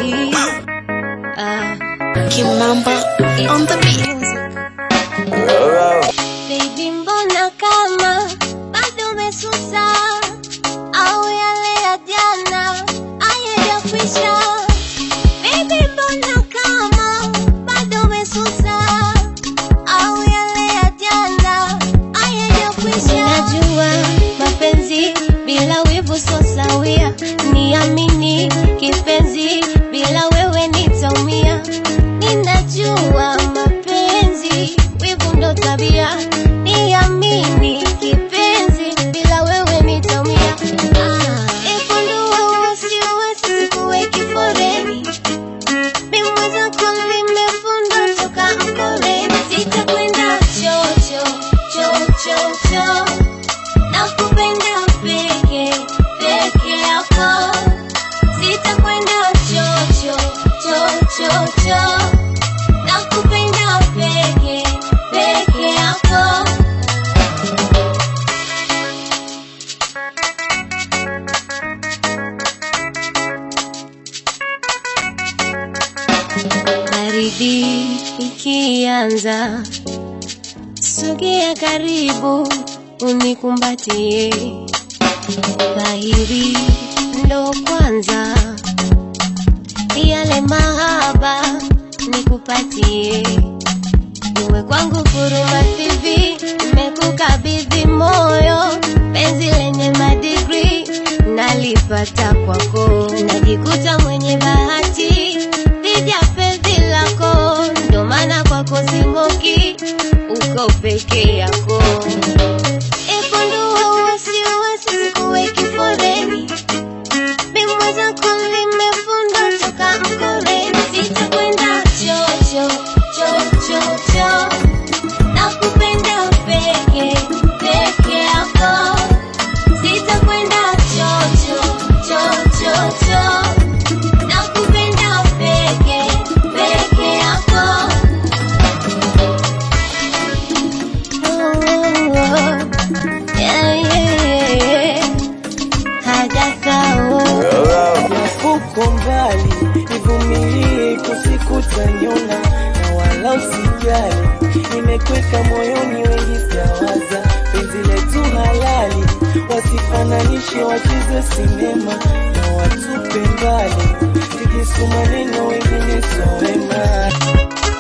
Ah, Kimamba on the beat. Baby, mbona kama bado umesusa au yale ya jana hayajakwisha? Baby, mbona kama bado umesusa au yale ya jana hayajakwisha? Najua mapenzi bila wivu so sawia, niamini kipenzi, bila wewe nitaumia. Ninajua mapenzi wivu ndo tabia, niamini kipenzi, bila wewe nitaumia. Ah, ipundua usiwezi sikuweki foreni mimi mwenzako nimefundwa toka mkoreni, sitakwenda chocho chocho cho nakupenda peke peke yako, sitakwenda chocho chocho cho nakupenda peke peke yako. Baridi ikianza, sogea karibu unikumbatie. Dhahiri ndo kwanza yale mahaba nikupatie. Uwe kwangu kuruma TV, nimekukabidhi moyo, penzi lenye madigri nalipata kwako, najikuta mwenye bahati dhidi ya penzi lako, ndo maana kwako sing'oki, uko peke yako. Ipundua wasiwasi, sikuweki foreni mimi mwenzako nimefundwa toka mkoreni, sitakwenda chocho chocho cho nakupenda peke peke yako, sitakwenda chocho chocho cho nakupenda peke peke yako. Oh, yeah, yeah, yeah. Hajasahau Uko mbali, nivumilie kusikutanyona na wala usijali, nimekweka moyoni, wengi sijawaza penzi letu halali, wasifananishe wacheze sinema na watupe mbali, tikisuma neno wengine sowema